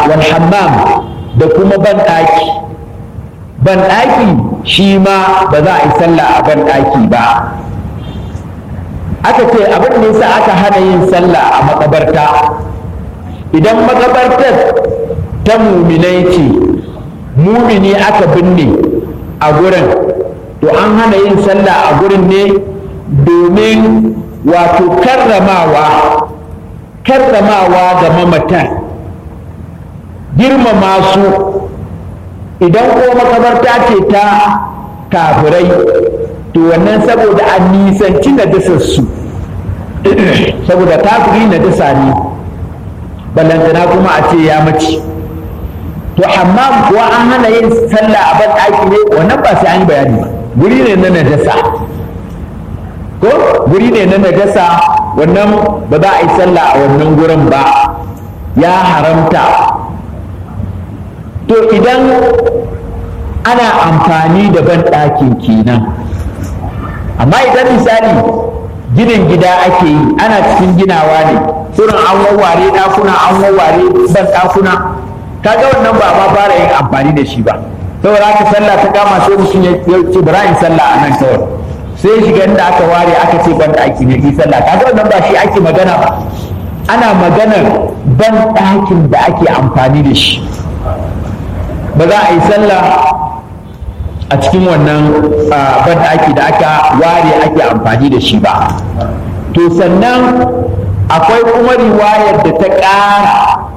wal hammam da kuma ban ɗaki ban ɗaki shi ma ba za a yi sallah a ban ɗaki ba aka ce abin da yasa aka hana yin sallah a makabarta idan makabartar ta muminai ce mumini aka binne a gurin to an hana yin sallah a gurin ne domin wato karramawa karramawa ga mamatan girmama su idan ko makabarta ce ta kafirai to wannan saboda an nisanci najasarsu saboda kafiri najasa ne ballantana kuma a ce ya mace to amma kuwa an hana yin sallah a ban ɗaki ne wannan ba sai an yi bayani ba guri ne na najasa ko guri ne na najasa wannan ba za a yi sallah a wannan gurin ba ya haramta to idan ana amfani da ban ɗakin kenan amma idan misali ginin gida ake yi ana cikin ginawa ne kurin an wawware ɗakuna an wawware ban ɗakuna kaga wannan ba ma fara yin amfani da shi ba saboda haka sallah ta kama sai mutum ya ce bara in sallah a nan kawai sai shiga inda aka ware aka ce ban ɗaki ne ki sallah kaga wannan ba shi ake magana ba ana maganar ban ɗakin da ake amfani da shi ba za a yi sallah a cikin wannan ban ɗaki da aka ware ake amfani da shi ba to sannan akwai kuma riwayar da ta ƙara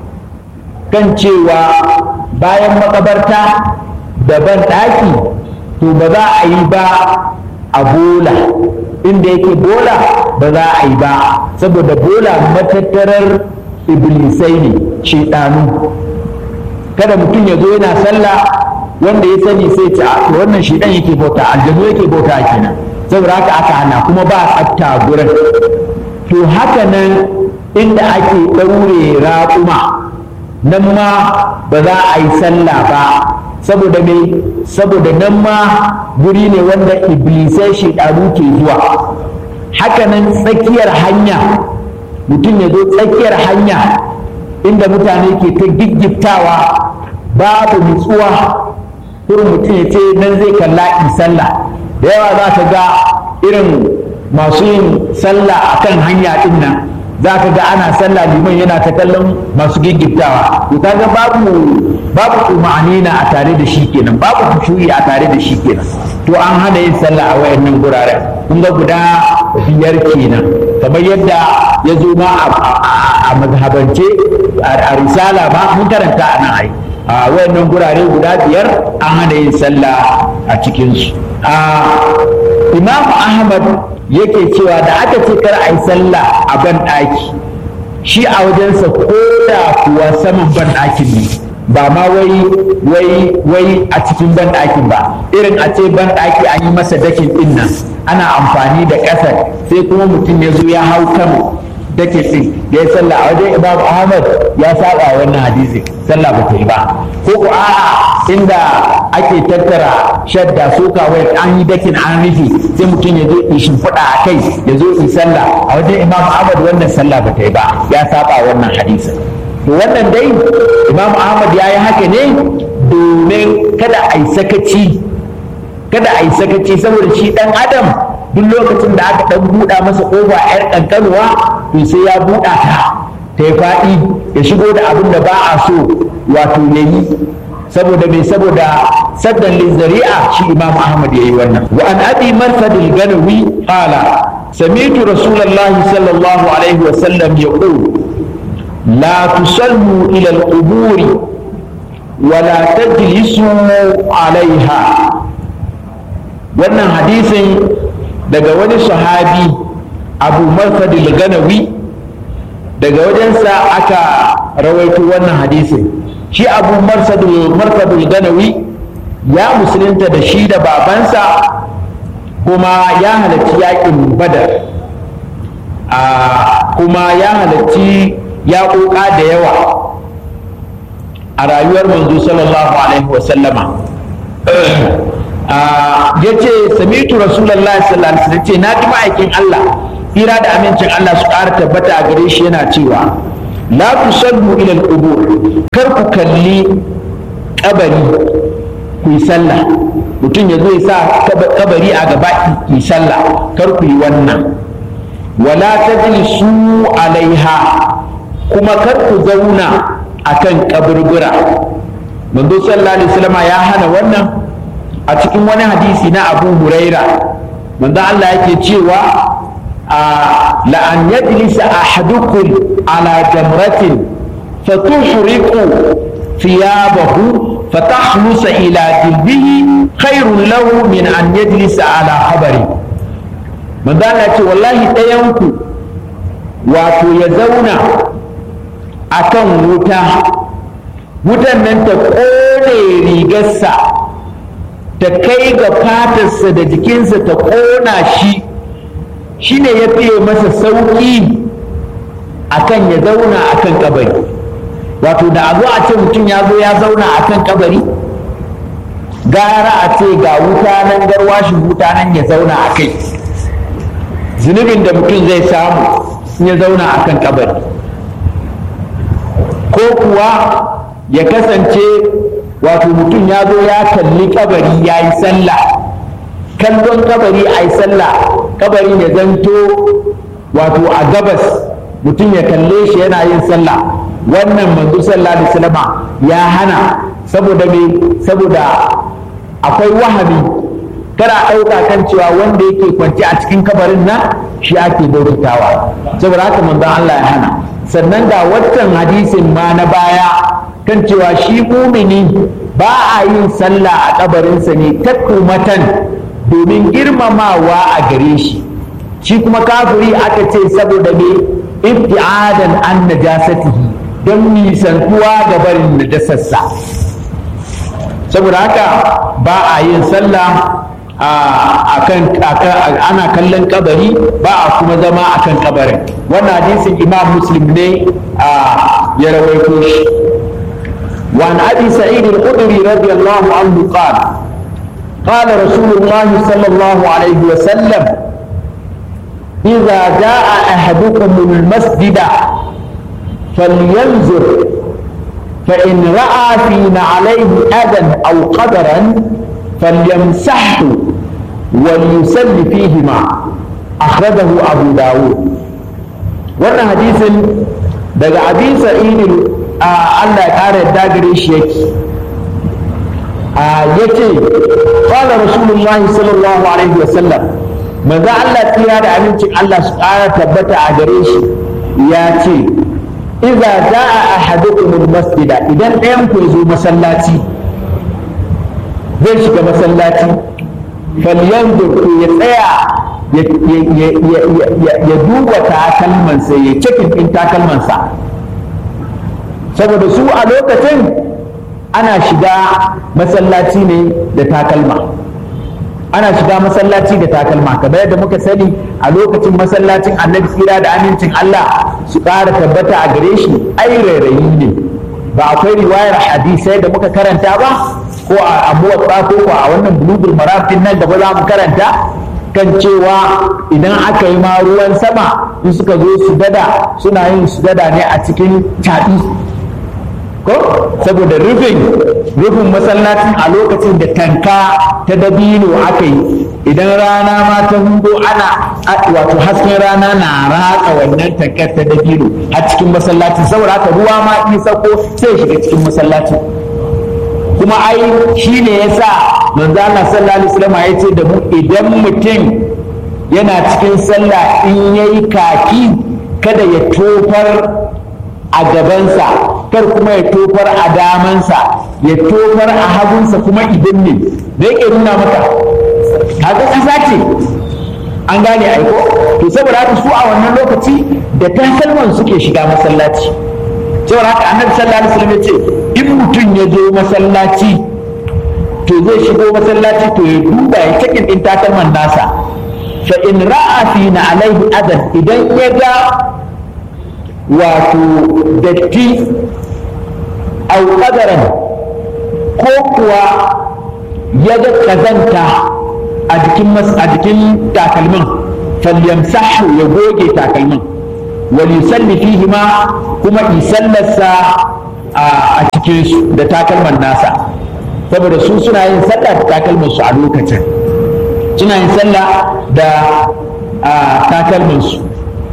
kan cewa bayan makabarta da ban ɗaki to ba za a yi ba a bola inda yake bola ba za a yi ba saboda bola matattarar iblisai ne shaidanu kada mutum ya zo yana sallah wanda ya sani sai ce a wannan shaidan yake bauta aljanu yake bauta kenan saboda haka aka hana kuma ba tsafta gurin to haka nan inda ake ɗaure raƙuma nan ma ba za a yi sallah ba saboda me saboda nan ma guri ne wanda iblisai shaidanu ke zuwa hakanan tsakiyar hanya mutum ya zo tsakiyar hanya inda mutane ke ta giggiftawa babu nutsuwa irin mutum ya ce nan zai kalla in sallah da yawa za ka ga irin masu yin sallah a kan hanya din nan za ka ga ana sallah liman yana ta kallon masu giggiftawa to kaga babu babu umarnina a tare da shi kenan babu kushuyi a tare da shi kenan to an hana yin sallah a wayannan guraren kun ga guda biyar kenan kamar yadda ya zo ma a mazhabance a risala ma mun karanta a nan ai a wayannan gurare guda biyar an hana yin sallah a cikinsu imam ahmad yake cewa da aka ce kar a yi sallah a ban ɗaki shi a wajensa ko da kuwa saman ban ɗakin ne ba ma wai wai wai a cikin ban ɗakin ba irin a ce ban ɗaki an yi masa dakin ɗin nan ana amfani da ƙasar sai kuma mutum ya zo ya hau kan dakin ɗin da ya sallah a wajen imam ahmad ya saba wannan hadisi sallah ba ta yi ba ko ko a'a inda ake tattara shadda soka wai an yi dakin an rufe sai mutum ya zo in shimfiɗa a kai ya zo in sallah a wajen imam ahmad wannan sallah ba ta yi ba ya saba wannan hadisin to wannan dai imam ahmad ya yi haka ne domin kada a yi sakaci kada a yi sakaci saboda shi dan adam duk lokacin da aka dan buɗa masa ƙofa yar ƙanƙanuwa to sai ya buɗa ta ta yi faɗi ya shigo da abin da ba a so wato ya yi saboda mai saboda saddan lizari'a shi imam ahmad ya yi wannan wa an abi marsad al-ganawi qala sami'tu rasulullahi sallallahu alaihi wa sallam yaqul لا تصلوا إلى القبور ولا تجلسوا عليها wannan hadisin daga wani sahabi abu marfad ganawi daga wajensa aka rawaito wannan hadisin shi abu marfad ganawi ya musulunta da shi da babansa kuma ya halarci yakin badar kuma ya halarci ya ƙoƙa da yawa a rayuwar manzo sallallahu alaihi wasallama ya ce samitu rasulallah sallallahu alaihi wasallam ce na ji ma'aikin Allah hira da amincin Allah su ƙara tabbata a gare shi yana cewa la tusallu ila al-qubur kar ku kalli kabari ku yi sallah mutum ya zo ya sa kabari a gaba yi sallah kar ku yi wannan wala tajlisu alaiha kuma kar ku zauna akan kaburbura manzo sallallahu alaihi wasallam ya hana wannan a cikin wani hadisi na Abu Huraira manzo Allah yake cewa la an yajlisa ahadukum ala jamratin fatuhriqu thiyabahu فتخلص إلى جلده خير له من أن يجلس على خبره من ذلك والله تينكو wato ya zauna a kan wuta wutan nan ta ƙone rigarsa ta kai ga fatarsa da jikinsa ta ƙona shi shi ne ya fiye masa sauƙi a kan ya zauna a kan kabari wato da a zo a ce mutum ya zo ya zauna a kan kabari gara a ce ga wuta nan garwashin wuta nan ya zauna a kai zunubin da mutum zai samu in ya zauna a kan kabari ko kuwa ya kasance wato mutum ya zo ya kalli kabari ya yi sallah kallon kabari a yi sallah kabari ya zanto wato a gabas mutum ya kalle shi yana yin sallah wannan manzo sallallahu alaihi wasallam ya hana saboda me saboda akwai wahami kada ɗauka kan cewa wanda yake kwanci a cikin kabarin nan shi ake bautawa saboda haka manzo Allah ya hana sannan ga watan hadisin ma na baya kan cewa shi mumini ba a yin sallah a kabarinsa ne takumatan domin girmamawa a gare shi shi kuma kafiri aka ce saboda me ibtiadan an najasatihi don nisantuwa da barin najasarsa saboda haka ba a yin sallah akan ana kallon kabari ba a kuma zama akan kabarin wannan hadisin imam muslim ne ya rawaito shi وعن ابي سعيد الخدري رضي الله عنه قال قال رسول الله صلى الله عليه وسلم اذا جاء احدكم المسجد فلينظر فان راى في نعليه اذى او قدرا فليمسحه وليسل فيهما أخرجه أبو داود wannan hadisin daga abin sa'idin Allah ya ƙara yadda gare shi yake ya ce ƙwala rasulullahi sallallahu alaihi wasallam manzo Allah tsira da amincin Allah su ƙara tabbata a gare shi ya ce idza jaa ahadukum masjida idan ɗayan ku zo masallaci zai shiga masallaci falyanzur to ya tsaya ya duba takalmansa ya cikin ɗin takalmansa saboda su a lokacin ana shiga masallaci ne da takalma ana shiga masallaci da takalma kamar yadda muka sani a lokacin masallacin annabi tsira da amincin Allah su ƙara tabbata a gare shi ai rairayi ne ba akwai riwayar hadisai da muka karanta ba ko a abuwa ko ko a wannan bulugul marafin nan da ba za mu karanta kan cewa idan aka yi ma ruwan sama in suka zo su dada suna yin su dada ne a cikin caɗi ko saboda rufin rufin masallacin a lokacin da tanka ta dabino aka yi idan rana ma ta hudo ana wato hasken rana na ratsa wannan tankar ta dabino a cikin masallacin saboda haka ruwa ma in sako sai shiga cikin masallacin kuma ai shi ne ya sa manzo Allah sallallahu alaihi wasallam ya ce da mu idan mutum yana cikin sallah in yayi kaki kada ya tofar a gabansa kar kuma ya tofar a damansa ya tofar a hagunsa kuma idan ne da yake nuna maka kaga kasa ce an gane aiko to saboda haka su a wannan lokaci da takalman suke shiga masallaci saboda haka annabi sallallahu alaihi wasallam ya ce in mutum ya zo masallaci to zai shigo masallaci to ya duba ya cikin din takalman nasa fa in ra'a fi na alaihi adan idan ya ga wato datti au qadaran ko kuwa ya ga kazanta a jikin a jikin takalmin falyamsahu ya goge takalmin wal yusalli fihi ma kuma isallarsa a cikin su da takalman nasa saboda su suna yin sallah da takalman su a lokacin suna yin sallah da takalman su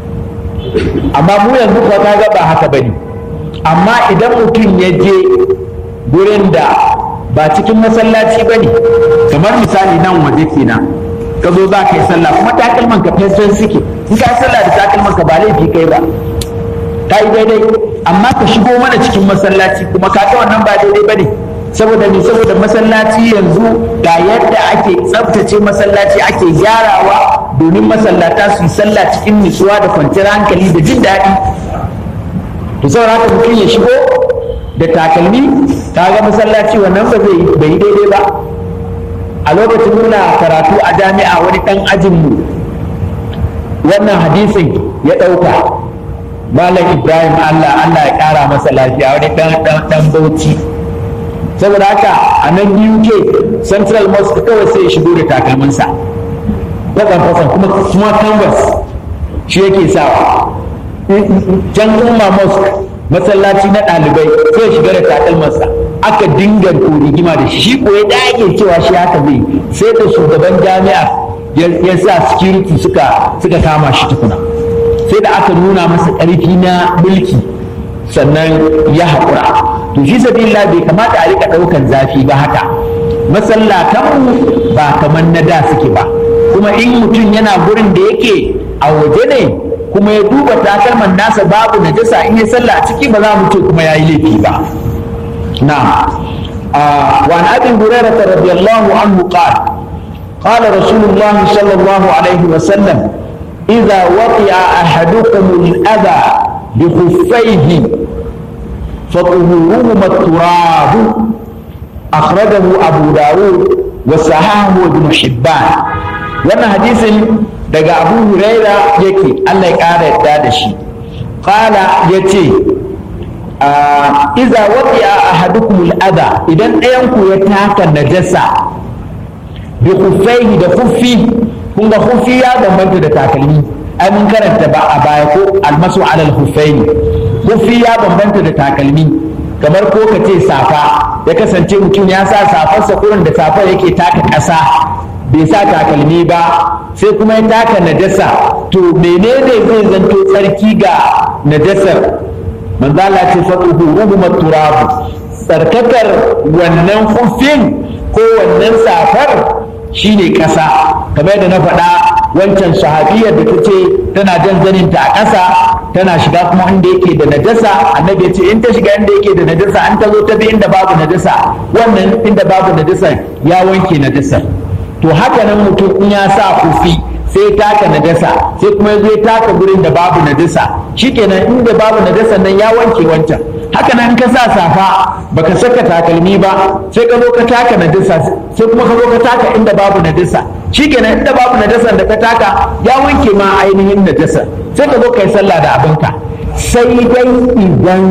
amma mu yanzu kuwa kaga ba haka bane amma idan mutum ya je gurin da ba cikin masallaci bane kamar misali nan waje kenan ka zo za ka yi sallah kuma takalman ka fesfen suke in ka yi sallah da takalman ka ba laifi kai ba ka yi daidai amma ka shigo mana cikin masallaci kuma ka ga wannan ba daidai ba ne saboda ne saboda masallaci yanzu ga yadda ake tsaftace masallaci ake gyarawa domin masallata su yi sallah cikin nutsuwa da kwanciyar hankali da jin daɗi to saboda haka mutum ya shigo da takalmi ka ga masallaci wannan ba zai bai yi daidai ba a lokacin muna karatu a jami'a wani ɗan ajinmu wannan hadisin ya ɗauka malam ibrahim allah allah ya ƙara masa lafiya wani ɗan bauchi saboda haka a nan uk central mosque kawai sai ya shigo da takalminsa fasan fasan kuma kuma canvas shi yake sawa can umma mosque masallaci na ɗalibai sai ya shiga da takalmarsa aka dinga rigima da shi shi ko ya dage cewa shi haka zai sai da shugaban jami'a ya sa security suka suka kama shi tukuna sai da aka nuna masa ƙarfi na mulki sannan ya haƙura to shi sabila bai kamata a rika ɗaukan zafi ba haka masallatanmu ba kamar na da suke ba kuma in mutum yana gurin da yake a waje ne kuma ya duba takalman nasa babu najasa in ya sallah a ciki ba za mu ce kuma ya yi laifi ba na'am وعن ابي هريره رضي الله عنه قال قال رسول الله صلى الله عليه وسلم اذا وطئ احدكم الاذى بخفيه فطهورهما التراب اخرجه ابو داود وصححه ابن حبان wannan hadisin daga abu huraira yake allah ya ƙara yadda da shi ƙala ya ce iza waɗi a ahadukum al'ada idan ɗayanku ya taka najasa bi kufaihi da kufi kun ga kufi ya bambanta da takalmi ai mun karanta ba a baya ko almasu alal kufaini kufi ya bambanta da takalmi kamar ko ka ce safa ya kasance mutum ya sa safarsa kurin da safar yake taka ƙasa bai sa takalmi ba sai kuma ya taka najasa to menene zai zanto tsarki ga najasar manzo Allah ce fatuhu ruhuma turabu tsarkakar wannan hufin ko wannan safar shine ƙasa kamar yadda na faɗa wancan sahabiyar da ta ce tana jan zaninta a ƙasa tana shiga kuma inda yake da najasa annabi ya ce in ta shiga inda yake da najasa an ta zo ta bi inda babu najasa wannan inda babu najasa ya wanke najasar to haka nan mutum in ya sa kufi sai taka najasa sai kuma ya zo ya taka gurin da babu najasa shikenan inda babu najasa nan ya wanke wancan haka nan ka sa safa baka saka takalmi ba sai ka zo ka taka najasa sai kuma ka zo ka taka inda babu najasa shikenan inda babu najasa da ka taka ya wanke ma ainihin najasa sai ka zo ka yi sallah da abinka sai dai idan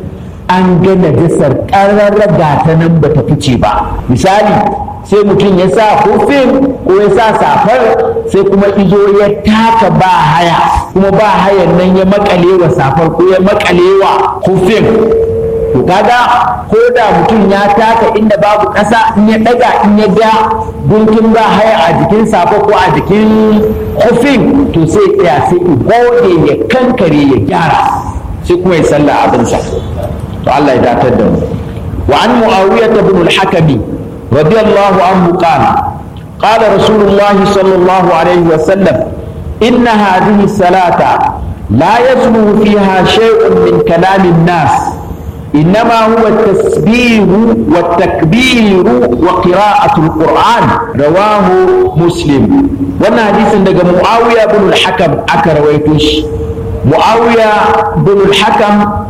an ga najasar ƙararraga ta nan ba ta fice ba misali sai mutum ya sa hufin ko ya sa safar sai kuma izo ya taka ba haya kuma ba hayan nan ya makale wa safar ko ya makale wa hufin to kaga ko da mutum ya taka inda babu ƙasa in ya ɗaga in ya ga gunkin ba haya a jikin safar ko a jikin hufin to sai tsaya sai gode ya kankare ya gyara sai kuma ya sallah abinsa to Allah ya datar da mu wa an mu'awiyah ibn al-hakami رضي الله عنه قال قال رسول الله صلى الله عليه وسلم إن هذه الصلاة لا يسلو فيها شيء من كلام الناس إنما هو التسبيح والتكبير وقراءة القرآن رواه مسلم وانا حديث عندك معاوية بن الحكم أكر ويتوش معاوية بن الحكم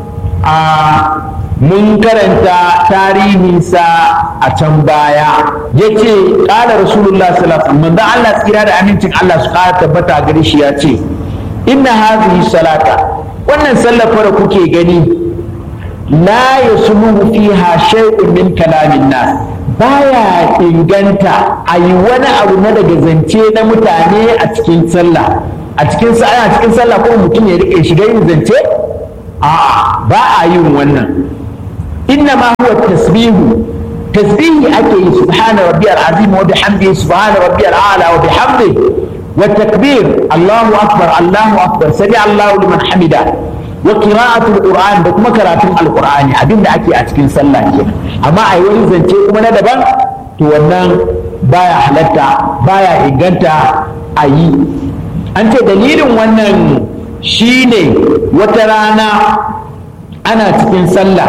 آه mun karanta tarihinsa a can baya ya ce ƙala rasulullah sallallahu alaihi Allah tsira da amincin Allah su ƙara tabbata gare shi ya ce inna hadhihi salata wannan sallar fara kuke gani la yasluhu fiha shay'un min kalamin nas baya inganta a yi wani abu na daga zance na mutane a cikin sallah a cikin ana cikin sallah kuma mutum ya rike shiga yin zance a ba a yin wannan inna ma huwa tasbihu tasbihi ake yi subhana rabbiyal azim wa bihamdihi subhana rabbiyal a'la wa bihamdihi wa takbir Allahu akbar Allahu akbar sami Allahu liman hamida wa qira'atul qur'an da kuma karatun alqur'ani abinda ake a cikin sallah kenan amma ai wani zance kuma na daban to wannan baya halatta baya inganta a yi an ce dalilin wannan shine wata rana ana cikin sallah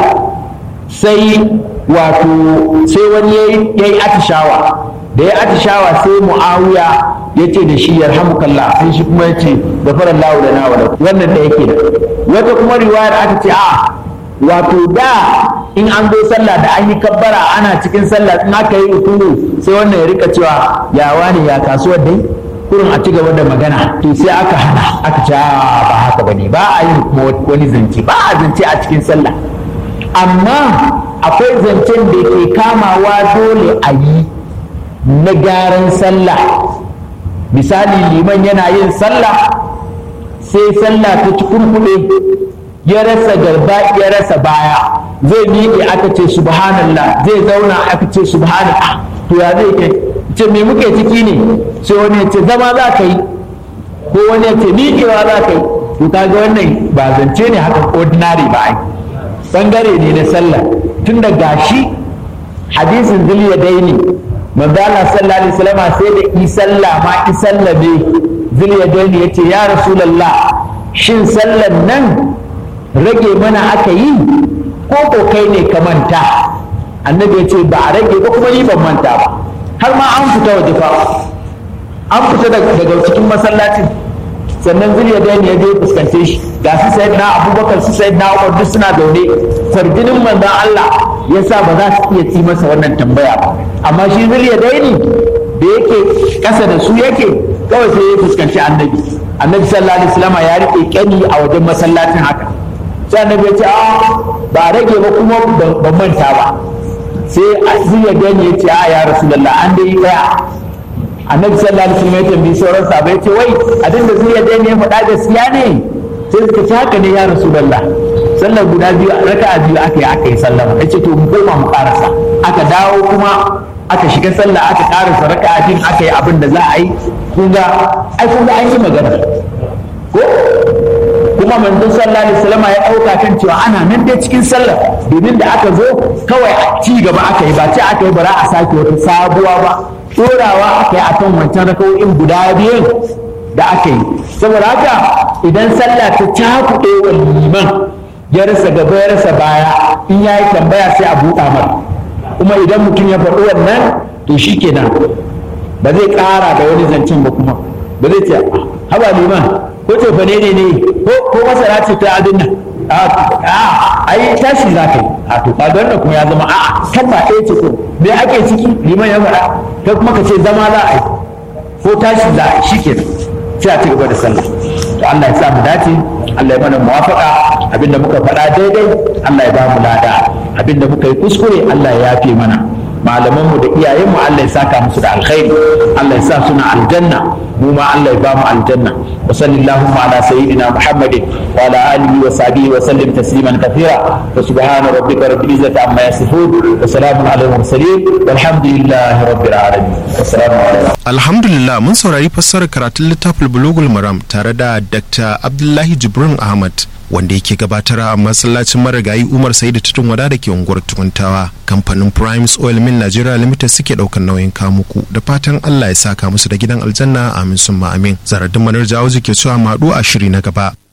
sai wato sai wani ya yi atishawa da ya atishawa sai mu'awiya ya ce da shi yarhamukallah sai shi kuma ya ce gafara lahu da nawa wannan da yake da wata kuma riwayar aka ce a wato da in an zo sallah da an yi kabbara ana cikin sallah in aka yi rukuru sai wannan ya rika cewa ya wani ya kasuwar dai kurin a ci gaba da magana to sai aka hana aka ce ba haka bane ba a yi kuma wani zance ba a zance a cikin sallah amma akwai zancen da ke kamawa dole a yi na gyaran sallah misali liman yana yin sallah sai sallah ta ci kurkuɗe ya rasa garba ya rasa baya zai miƙe aka ce subhanallah zai zauna aka ce subhanallah to ya zai ke ce me muke ciki ne sai wani ya ce zama za ka yi ko wani ya ce miƙewa za ka yi to kaga wannan ba zance ne haka ordinary ba ai bangare ne na sallah tun da gashi hadisin zuliya daini manzo Allah sallallahu alaihi wasallam sai da i sallah ma i sallabe zuliya daini yace ya rasulullah shin sallan nan rage mana aka yi ko ko kai ne ka manta annabi ya ce ba a rage ba kuma ni ban manta ba har ma an fita waje fa an fita daga cikin masallacin sannan zuriya da ya je fuskance shi ga su sayid na abubakar su sayid na umar duk suna zaune farjinin manzon Allah ya sa ba za su iya ci masa wannan tambaya ba amma shi zuriya da da yake kasa da su yake kawai sai ya fuskanci annabi annabi sallallahu alaihi wasallam ya rike kyani a wajen masallacin haka sai annabi ya ce a ba rage ba kuma ban manta ba sai zuriya da ya ce a ya rasulullah an dai daya annabi sallallahu alaihi wasallam ya tambayi sauran sahabbai ya ce wai abin da zuriya da ya faɗa gaskiya ne sai suka ce haka ne ya rasulullah sallar guda biyu raka'a biyu aka yi aka yi sallama ya ce to mu koma mu karasa aka dawo kuma aka shiga sallah aka karasa raka'a biyu aka yi abin da za a yi kun ga ai kun ga an yi magana ko kuma manzon sallallahu alaihi wasallam ya dauka kan cewa ana nan dai cikin sallah domin da aka zo kawai a ci gaba aka yi ba ce aka yi bara a sake wata sabuwa ba dorawa aka yi akan wancan rakawoyin guda biyun da aka yi saboda haka idan sallah ta cakuɗe wa liman ya rasa gaba ya rasa baya in ya yi tambaya sai a buɗa mara kuma idan mutum ya faɗi wannan to shi kenan ba zai ƙara da wani zancen ba kuma ba zai ce haba liman ko ce fa ne ne ko masara ce ta abin nan a ai tashi za ka yi a to kaga wannan kuma ya zama a'a kan ba ɗaya ce ko me ake ciki liman ya faɗa kai kuma ka ce zama za a yi ko tashi za a yi shikenan sai a ci gaba da sallah to Allah ya sa mu dace Allah ya mana muwafaka abinda muka faɗa daidai Allah ya ba mu lada abinda muka yi kuskure Allah ya yafe mana malamanmu da iyayenmu Allah ya saka musu da alkhairi Allah ya sa suna aljanna mu ma Allah ya ba mu aljanna wa sallallahu ala sayyidina muhammadin wa ala alihi wa sahbihi wa sallim tasliman kathira wa subhana rabbika rabbil izzati amma yasifun wa salamun ala mursalin walhamdulillahi rabbil alamin assalamu alaikum alhamdulillah mun saurari fassarar karatun littafin bulugul maram tare da dr abdullahi jibrin ahmad wanda yake gabatar a masallacin marigayi umar sa'idu tutun wada da ke unguwar tukuntawa kamfanin primes oil mill nigeria limited suke daukar nauyin kamuku da fatan allah ya saka musu da gidan aljanna amin summa amin zaradin manar jawo ke cewa maɗu a shiri na gaba